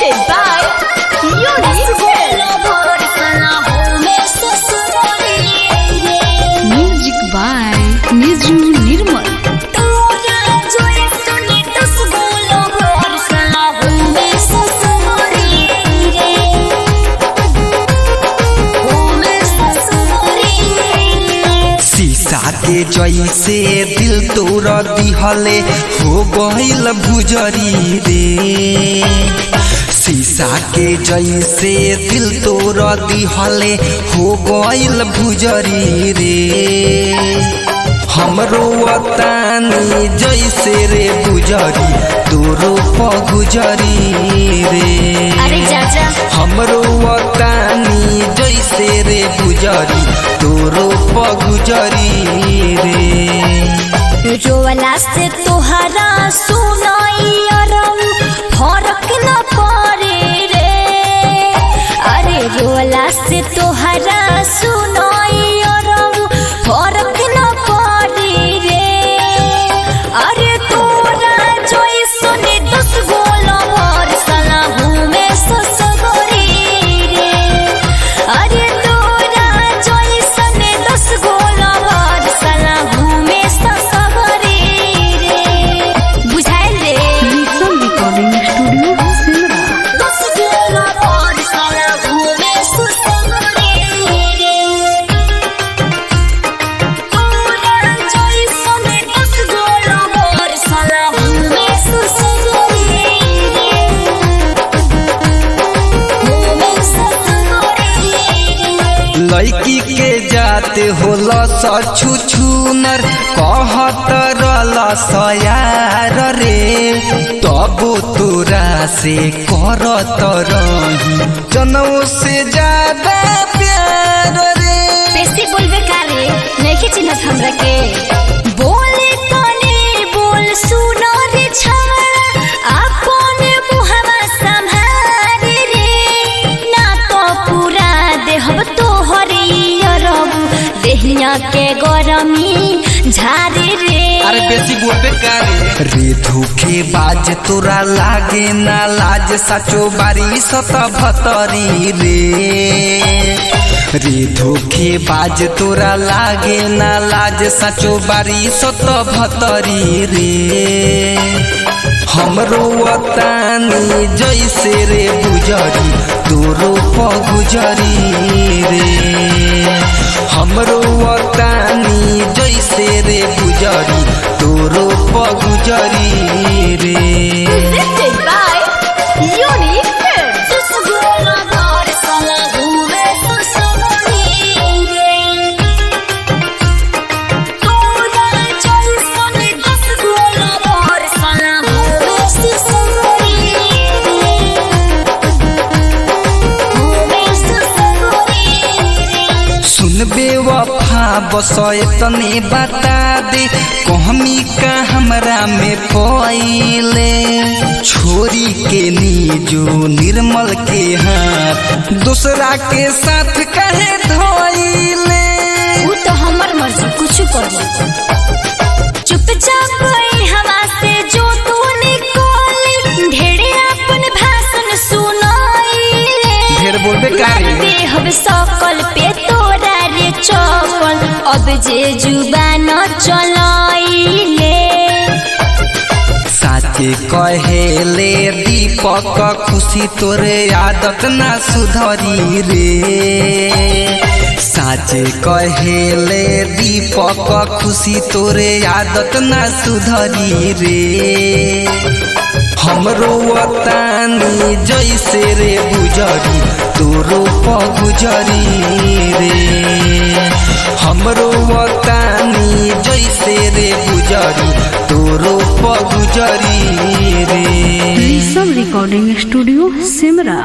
Presented by Unique Music by Niju Nirmal. शीशा के जैसे दिल तोड़ दिहले हो गईल भुजरी रे शीशा के जैसे दिल तोड़ दिहले हो गईल भुजरी रे हमरो वतानी जैसे रे गुजरी तोरो पगुजरी रे अरे चाचा हमरो वतानी जैसे रे गुजरी तोरो पगुजरी रे रोवला से तोहरा सुनाई अरम फरक न पड़े रे अरे रोवला से तोहरा सुनाई अरम फरक न पड़े रे अरे तोरा जोई सुने दस गोला भर सला हूँ मैं ससुरी रे अरे तोरा जोई सुने दस गोला भर सला हूँ मैं ससुरी रे बुझाइल रे Listen Recording Studio, Simra. दस गोला भर सला हूँ मैं ससुरी रे तोरा जोई सुने दस गोला भर सला हूँ मैं ससुरी रे हूँ मैं ससुरी रे लड़की के जाते होला सछु छुनर कहत रहल सयार रे तबो तोरा से करत रही जनऊ से ज्यादा प्यार रे बेसी बोलबे कारे नहीं चिन्हत हमरा के बोले तने बोल सुनो रे छाड़ा आपन मुहवा संभारे रे ना तो पूरा देहब तोहरे अरब देहिया के गरमी झारे रे अरे बेसी बोलबे कारे रे धोखे बाज तोरा लागे ना लाज सचो बारी सत भतरी रे रे धोखे बाज तोरा लागे ना लाज सचो बारी सत भतरी रे हमरो वतानी जैसे रे गुजरी तोरो पगुजरी रे हमरो वतानी जैसे रे गुजरी तोरो पगुजरी रे Presented by Unique Films. Susugula Dhar Sala Hume Susuguri Re. Toda Jaisone Susugula Dhar Sala Hume Susuguri Re. Hume Susuguri Re. सुनबे वफा बसय तने बता दे कहमी का हमरा में पइले छोरी के नीजो निर्मल के हाथ दूसरा के साथ कहे धोइले ऊ तो हमर मर्जी कुछ कर चुपचाप गई हवा से जो तू निकोली ढेरे अपन भाषण सुनाई ढेर बोलबे कारे देहब सकल पे तोरा रे चपल अब जे जुबान चलाइले साचे कहेले दीपक खुशी तोरे आदत ना सुधरी रे साचे कहेले दीपक खुशी तोरे आदत ना सुधरी रे हमरो वतानी जैसे रे गुजरी तोरो पगुजरी रे हमरो वतानी जैसे रे गुजरी तोरो पगुजरी रे Listen Recording Studio, Simra.